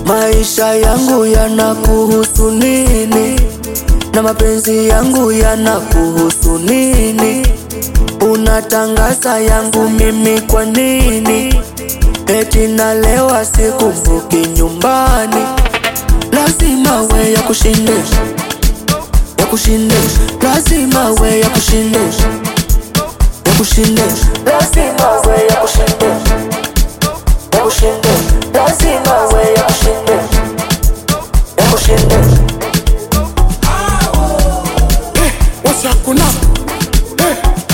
Maisha yangu yanakuhusu nini? Na mapenzi yangu yanakuhusu nini? Unatangaza yangu mimi kwa nini? Eti nalewa sikumbuki nyumbani. Lazima we ya kushindisha, ya kushindisha, lazima we ya kushindisha, ya kushindisha, lazima we ya kushindisha, ya kushindisha, lazima we ya kushindisha, ya kushindisha. wasakuna Eh.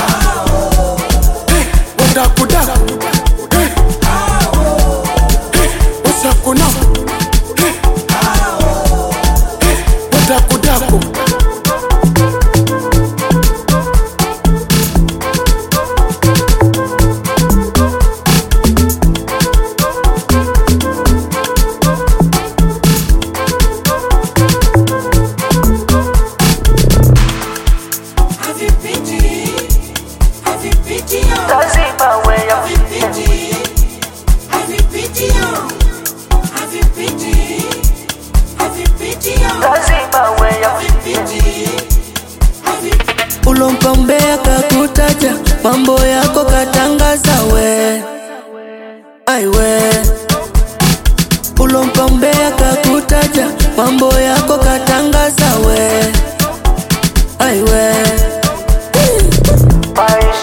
Eh, wadakudaku Eh. Eh, wasakuna Eh. Eh, wadakudaku Lazima we ya lazima we ya ulompa mbea kakutaja mambo yako katangaza we aiwe ulompa mbea kakutaja mambo yako katangaza we aiwe maisha